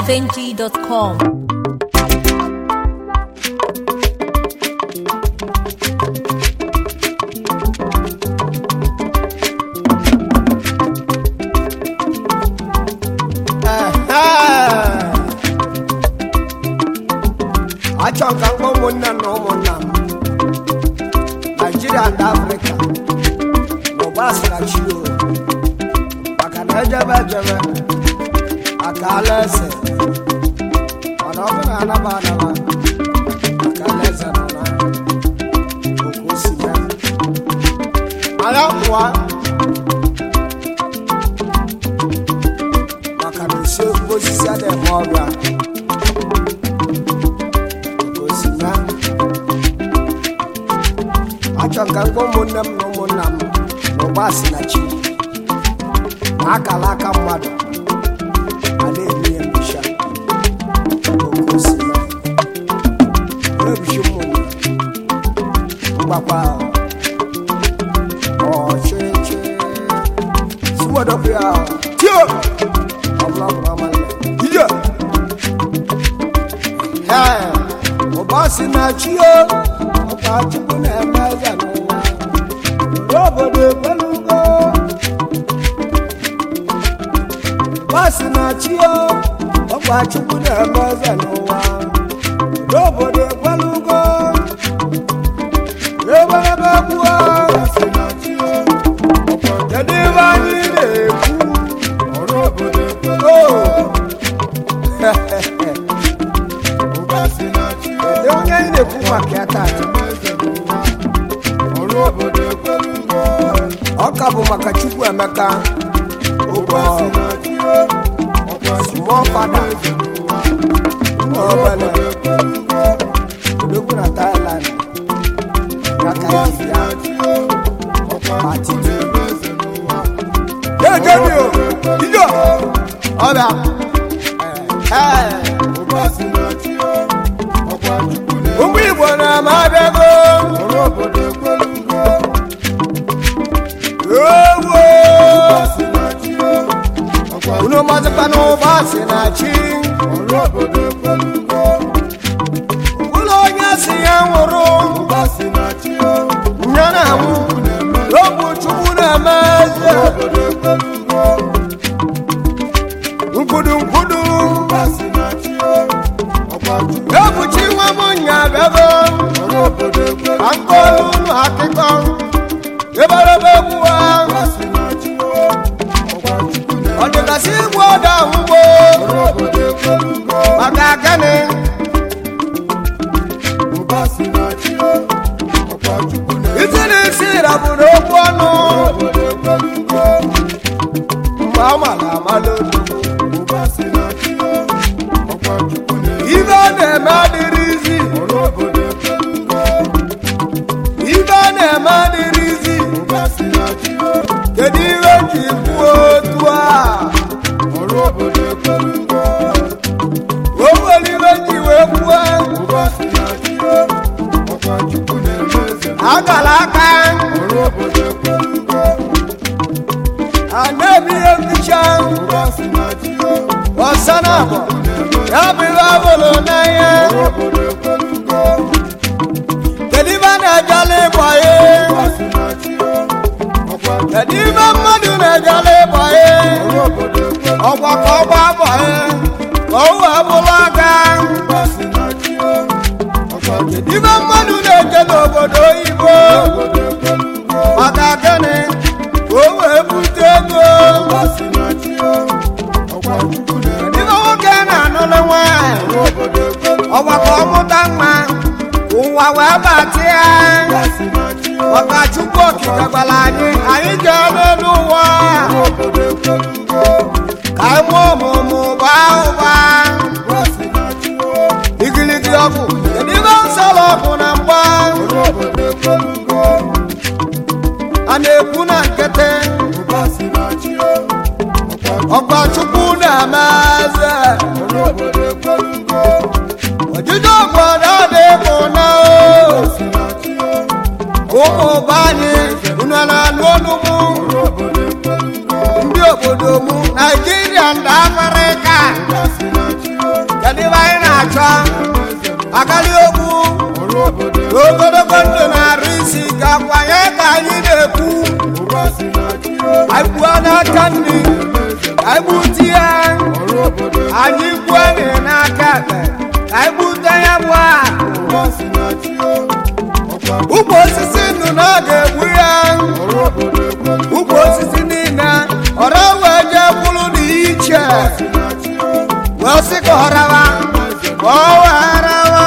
highlifeng.com. achọ ka mkpọ ụmụnne na ụmụnna m naijiria na afrịka n'ụba asịrachi o maka na ejebe ejebe aka ala eze mana ọ bụrụ anaba anaba aka ala eze nọ na oke osimiri anya pụọ maka na osi osisi adịghị eme ọbịa osima achọ ka mgbe ụmụnne m na ụmụnna m na ụgbọ si na chi na akala aka mmadụ a na-eme ya mbisha oke osima ebichi ụmụnne mgbakwa ọchịchị siwodọpụ ya tio ọbụla ọbụla amalị ije Ee, ụba si na chi o ọba chukwu na-eme eze n'ụwa n'obodo ekwelugo ụba si na chi o ọba chukwu na-eme eze n'ụwa n'obodo ekwelugo eberebe kwuo kedu ebe anyị na-ekwu o Kedu onye anyị na-ekwu maka ya tata ọka bụ maka chukwu emeka ụgwọ small fada nwa obele odogwu na thailand ya ka iji ya pati dejemi o ijo ọbịa ee ụmụ igbo na-ama abịago ewo unu mazịkwa n'ụba si na chi ụlọ onye si ya nwụrụ nye na-anwụ n'obu chukwu na-eme eze nkwudu nkwudu ebuchi nwa m nya bịago ka nkolu unu akịkọ eberebe egwu ahụ ọ dịgasị igwe ọda ugbo maka gịnị isi na isi rabụrụ okwu ọnụ mgbe ọ mara amalụ ibe ọ na-eme adịrị izi ibe ọ na-eme adịrị izi kedu ihe ji kwuo otu a o nwere ibe ji wee kwuo agala aka a na-ebi ihe nticha ọsa na abụọ ya bụ ihe ọbụla n'anya kedu ibe a na-ejala ịgba ya kedu ibe mmadụ na-ejala ịgba ya ọgwa ka ọgba agba ya ka o wee bụrụ aka kedu ibe mmadụ na-eje n'obodo oyibo maka gịnị ka o wee bute ego kedu ibe nwoke na-anụlụ nwaanyị ọgbakọ ọmụta nwa ụwa wee bata ya maka chukwu okike gwara anyị anyị jee n'elu ụwa ka anyị nwee ọmụmụ baa ụba igiligi ọgwụ kedu ibe nsọrọ ọgwụ na mgba a na-ekwu na nkịtị ọgba chukwu na-eme eze ojije obodo dị mụ na o ụmụ be anyị unu na-alụ ọnụmụ ndị obodo mụ naijiria ndị afrịka ogologo ndụ na-arụ isi gakwa ya ka anyị na-ekwu ụba si na chi o anyị gbuo n'aka nri anyị gbute ya ọrụ obodo anyị gbuo ya n'aka ekpe anyị gbute ya bụ akụ ụba si na chi o ọkwa ụmụ osisi ndụ na ọ ga-egbu ya ọrụ obodo ekwelu ụmụ osisi niile ọrụ wee jee kwuru na iche si na chi o wee sị ka ọ rawa ka ọ wee rawa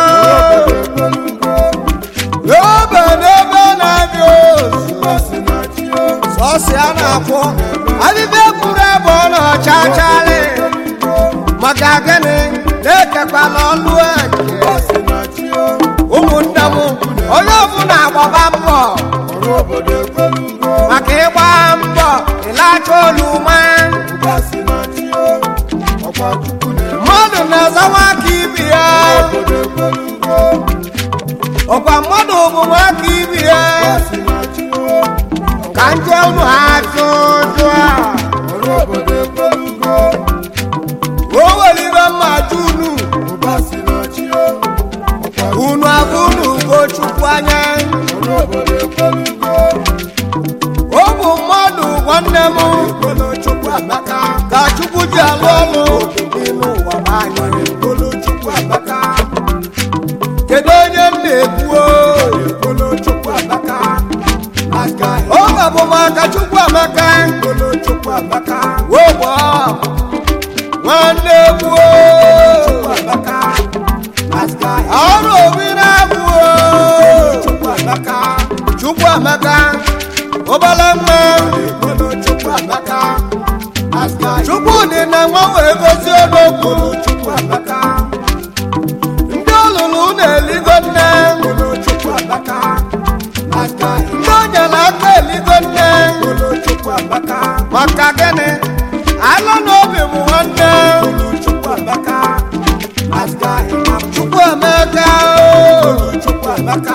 n'obe n'ebe na-abịa ozu ụba si na chi o sọsị a na-akwụ abịbịa kwuru ebe ọ na-ọcha achalị maka gịnị na-ekekwala ọlụ eke ụba si na chi o ụmụnne m onye ọbụla agbaba mbọ ọrụ obodo ekwelu maka ịgba mbọ ịlacha oluma ụba si na chi o ọkwa chukwu na-eme mmadụ na-azawa aka ibi ya obodo ekwelu ọkwa mmadụ bụ aka ibi ya ụba si na chi o ka nje unu ajụ jụ a ọrụ obodo ekwelu o were ibe mma jụ unu ụba si na chi o ọkwa unu abụ unu ugo chukwu anya ọrụ obodo ekwelu ọ bụ mmadụ nwanne m ekwelu chukwu amaka ka chukwu ji alụ ọlụ n'ime ụwa m anya ekwelu chukwu amaka kedu onye m na-ekwu ekwelu chukwu amaka aka ọ ga bụ maka chukwu amaka ekwelu chukwu amaka wogbo nwanne kwuo chukwu amaka aka ọrụ obi na-abụ chukwu amaka chukwu amaka ụbala mma ekwelu chukwu amaka aka chukwu dị na nwa wee gozie n'okwu chukwu amaka ndị ọlụlụ na-eligo nne ekwelu chukwu amaka aka ndị onyere aka eligo nne ekwelu chukwu amaka maka gịnị ala n'obi bụ nwanne ekwelu chukwu amaka aka chukwu emeka chukwu amaka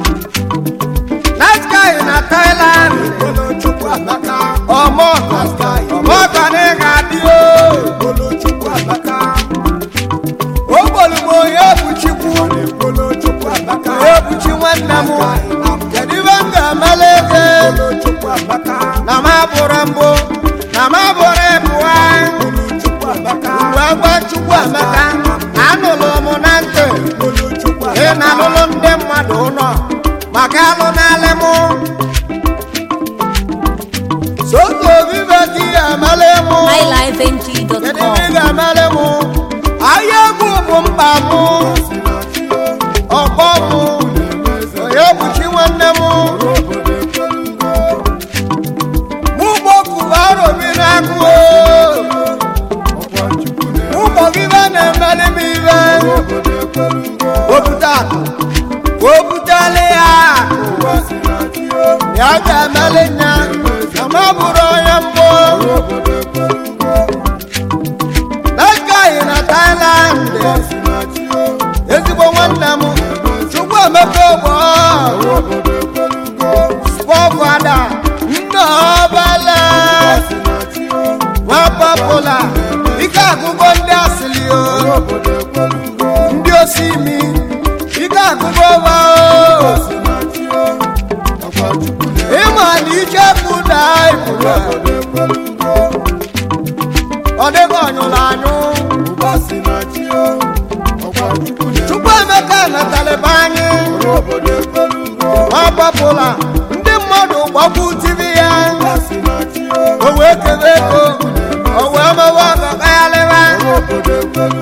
nice guy na Thailand ekwelu chukwu amaka ọmọ ọmọ na ị ga-adị o ekwelu chukwu amaka ogbolugbo onye ebuchikwu ekwelu chukwu amaka onye ebuchi nwanne m kedu ibe m ga-emele ego ekwelu chukwu amaka na m abụrụ mbụ na m abụrụ ịbụwa ekwelu chukwu amaka wee gwa chukwu emeka anụlụ m na ntị ekwelu chukwu ị na-alụlụ ndị mmadụ ụlọ maka alụ n'alị mụ sotu obi be di ya emele mụ kedu ibe ị highlifeng.com. ga-emele mụ ahịa egwu bụ mkpa mụ si na chi o ọgbọ mụ na-eme eze onye kpuchi nwanne m ọrụ obodo ekwelu mụ gbokuba arobi na-agụ ọkwa chukwu na-eme mụ gbọgibe na-emeli m ibe obodo ekwelu obute akụ ka o butele ya akụ ụwa si na chi o ya ga-emeli nya na m bụrụ onye mbụ ọrụ obodo ekwelu na-agaghị na Thailand ụwa si na chi o ezigbo nwanne m chukwu emeka ogbo ọrụ obodo ekwelu spọfada nna ọbala si na chi o nwa papụla ike agụgọ ndị asịrị o ọrụ obodo ekwelu ndị osimi ike agụgọ ọba o si na chi o ọkwa chukwu na-eme ịma na ike kụda ibụla obodo ekwelu ọ dịghị ọnyụrụ anyụ ụwa si na chi o ọkwa chukwu na-eme chukwu emeka natalịba anyị ọrụ obodo ekwelu nwa papụla ndị mmadụ gbagbu tibi ya ụwa si na chi o o wee kebe ego o wee mewe ọgagagharịba ọrụ obodo ekwelu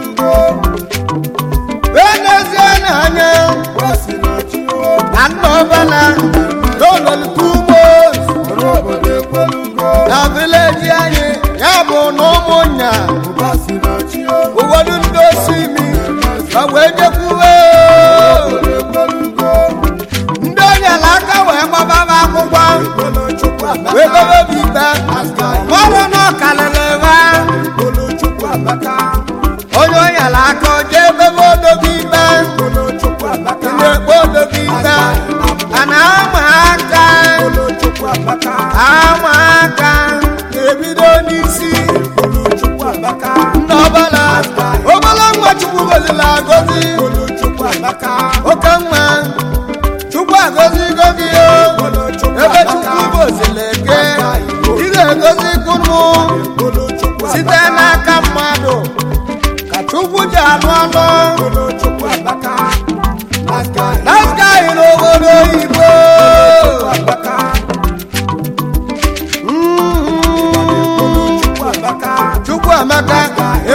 wee n'ezie n'anya ụwa si na chi o na nna ọbala n'ụlọlụta ugbo ọrụ obodo ekwelu na vileji anyị ya bụ na ụmụnya ụwa si na chi o ụfọdụ ndị osimi ka wee jekwuwe obodo ekwelu ndị onyela aka wee gbaba m akwụkwọ ekwelu chukwu amaka wee bebe bụ ikpe ọrụ na ọkalịrị ha ekwelu chukwu amaka onye onyela aka o jee bebe odobe ikpe ekwelu chukwu amaka na-ekpe odobe ikpe a na-ama aka ekwelu chukwu amaka ama aka na-ebido n'isi ekwelu chukwu amaka ndị ọbala ọbala nwa chukwu gozila agozi ekwelu chukwu amaka oke nwa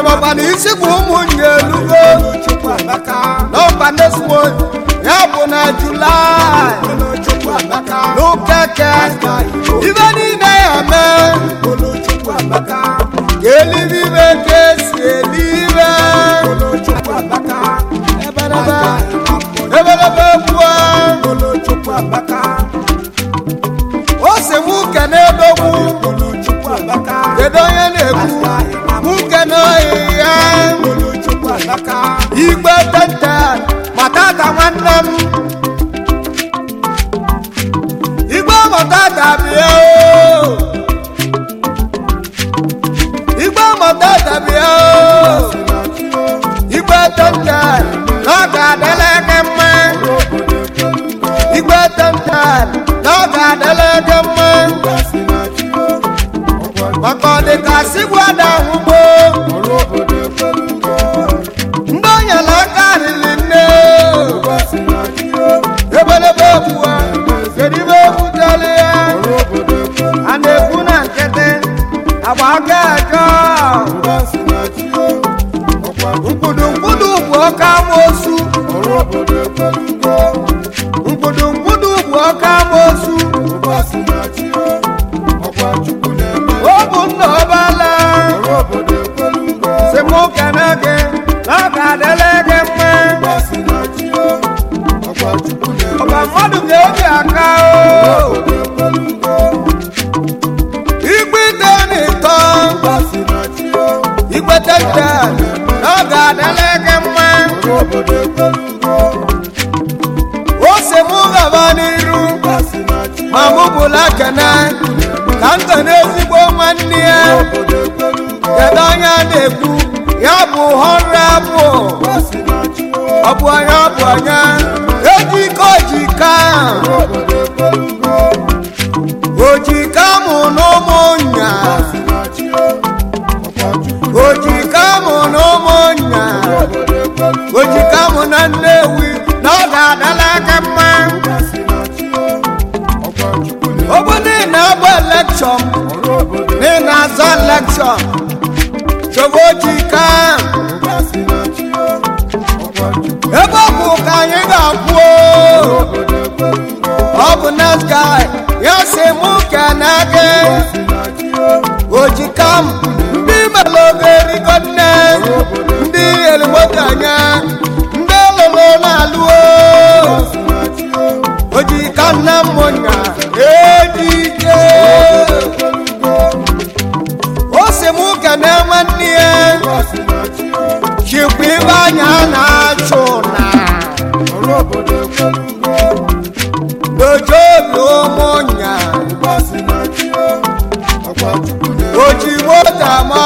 ịmakwa na isi bụ ụmụnne elugo n'ọba nesmo ya bụ na julaị n'ụkeke ibe niile ya mee ka elibe ka esi elibe ebelebe ebelebe kwuo ose nwoke na-edogbu kedu onye na-ekwu nwoke na ya igbe tente matata nwanne m igbe matata bịa o igbe matata bịa o igbe tente na ọ ga-adịla gị mma igbe tente na ọ ga-adịla gị mma maka ọ dị ka sigwada ahụgbo ndị onyela aka riri nne ebelebe ebuwa kedu ibe ebutere ya a na-ekwu na nkịtị agba aka eke mkpudu mkpudu bụ ọka amosu mkpudu mkpudu bụ ọka amosu ọ bụ nna ọbala si mụ kene gị na ọ ga-adịle gị mma ọba mmadụ ga-ebi aka o igbite n'ịtọ igbete nte na ọ ga-adịle gị mma o si mụ gaba n'iru ma mụ bụla kene ka m so n'ezigbo nwanne ya kedu onye a na-ekwu ya bụ họrọ abụ ọ bụ onye ọ bụ onye ejike ojika ojika mụ n'ụmụ nya ojika mụ n'ụmụ nya ojika mụ na nnewi na ọ ga-adala aka mma obodo ị na-agba elekshọn na ị na-azọ elekshọn chọba ojika ebe ọ bụ ka anyị ga-akwụ ọ bụ next guy ya si mụ kene gị ojika m ndị melụgo erigo nne ndị eligbotenye ndị lụrụ na-alụo ojika nne m nya ejike o si mụ kene nwanne ya chikwa ibe anya na-achụ na n'ojobi ụmụnya oji moto ma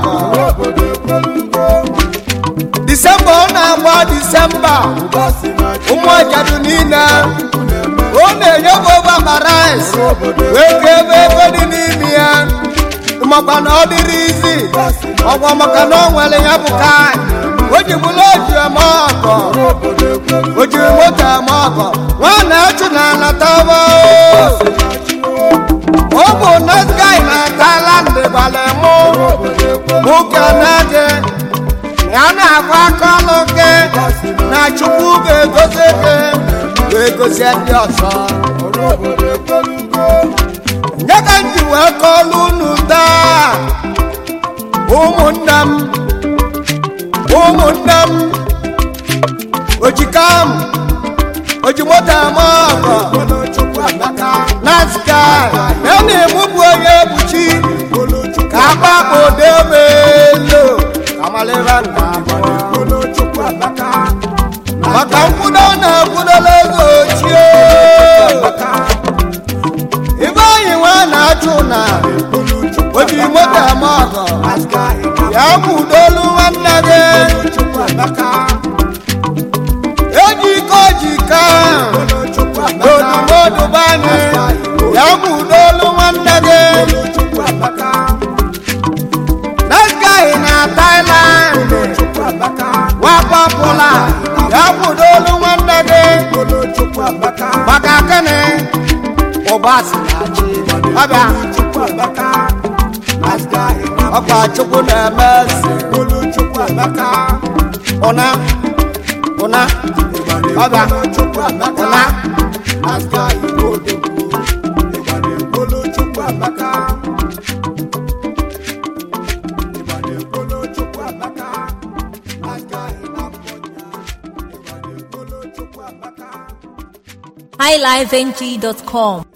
disemba ọ na-agba disemba ụmụ ajadu niile ọ na-enye m obabarais wee ka ebe ego dị n'ime ya makwa na ọ dịrị izi ọgwa maka na ọ nwere ya bụ kai o ji bụrụ oji eme ọkọ o jiri moto eme ọkọ nwa na-achụ na anataba ọ bụ nesgai na tailand gbalị mụ mụ kene gị ya na-agwa aka ọlụ gị na chukwu ga-egozi gị wee gozie ndị ọzọ nye ka m ji wee kọọlụ unu taa ụmụnne m ụmụnne m ojika m ojimoto ama ọgọ na sky ya na-emu bụ onye ebuchi ka akpakpọ debe elo ka malịra nna maka nkwudo na-ekwudola ego ochie ibe anyị nwa na-achụ na oji moto ama ọgọ ya kwudolu nwanne gị eji ike ojika n'odumodu banye ya kwudolu nwanne gị nesgai na Thailand wapapụla ya kwudolu nwanne gị maka gịnị ụba si na chi ọbịa ọkwa chukwu na-eme eze ụna ụna ọbịa ụna highlifeng.com